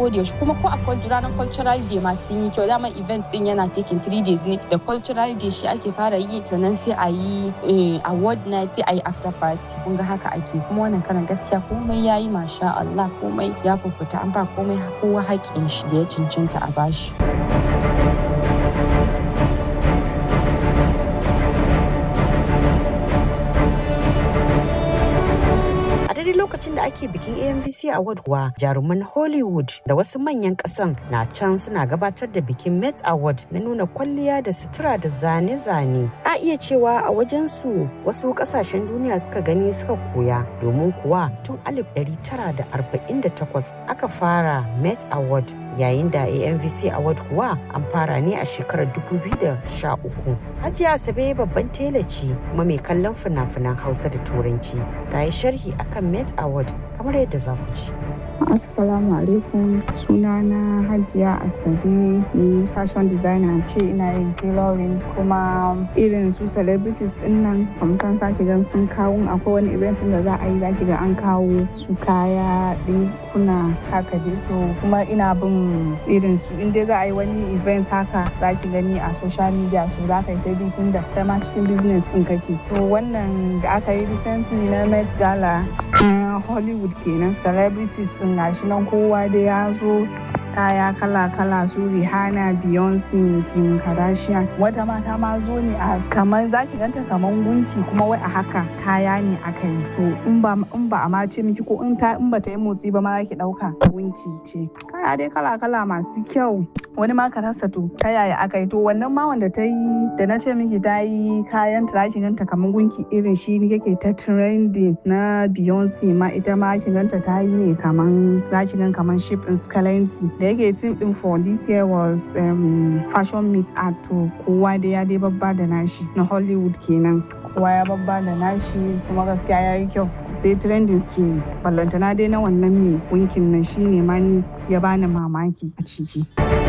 ko da yaushe kuma ko a ranar cultural day ma sun yi kyau dama event din yana taking three days ne da cultural day shi ake fara yi sannan sai a yi award night sai a yi after party kun ga haka ake kuma wannan karan gaskiya komai yayi masha Allah komai ya fufuta an ba komai kowa haƙƙin shi da ya cancanta a bashi. daidai lokacin da ake bikin amvc award kuwa jaruman hollywood da wasu manyan kasan na can suna gabatar da bikin met award na nuna kwalliya da sutura da zane-zane a iya cewa a wajen su wasu kasashen duniya suka gani suka koya domin kuwa tun 1948 aka fara met award yayin da amvc award kuwa an fara ne a shekarar 2013 hajiya asabe babban tela ce kuma mai kallon fina-finan hausa da turanci ta yi sharhi akan met award kamar yadda za ku ci Assalamu alaikum sunana Hajiya Asabe ni fashion designer ce ina yin tailoring kuma irin su celebrities din nan sometimes sake gan sun kawo akwai wani event da za a yi zaki ga an kawo su kaya kuna haka dai to kuma ina bin irin su in dai za a yi wani event haka zaki gani a social media su za ka yi ta tun da kai ma cikin business din kake to wannan da aka yi recently na Met Gala Hollywood kenan celebrities din gashi nan kowa da ya zo kaya kala-kala su Rihanna, Beyonce, Kim Kardashian. Wata mata ma zo ne a kamar za ki ganta kamar gunki kuma wai a haka kaya ne aka yi. To in ba in ba a ma ce miki ko in ta in ba ta yi motsi ba ma za ki dauka gunki ce. Kaya dai kala-kala masu kyau. Wani ma ka rasa to ta yaya aka yi to wannan ma wanda ta yi da na ce miki ta yi kayan ta za ki ganta kamar gunki irin shi ne yake ta trending na Beyonce ma ita ma ki ganta ta yi ne kamar za ki gan kamar ship in Scalency. da yake team din for this year was um, fashion meet art to kowa da ya dai babba da nashi na hollywood kenan kowa ya babba da nashi kuma gaskiya ya yi kyau sai trending ke ballantana dai na wannan mai wankin nan shine ma ni ya bani mamaki a ciki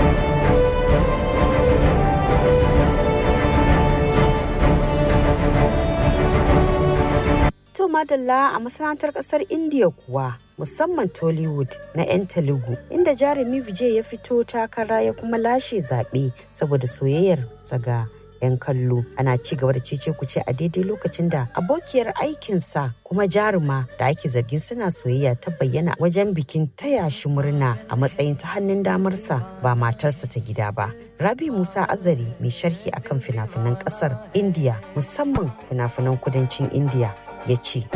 To madalla a masana'antar kasar India kuwa musamman Tollywood na 'yan Telugu inda jarumi Vijay ya fito takara ya kuma lashe zaɓe saboda soyayyar saga 'yan kallo ana ci gaba da cece kuce a daidai lokacin da abokiyar aikinsa kuma jaruma da ake zargin suna soyayya ta bayyana wajen bikin taya shi murna a matsayin ta hannun damarsa ba matarsa ta gida ba rabi musa azari mai sharhi akan fina-finan kasar india musamman fina-finan kudancin india ya ce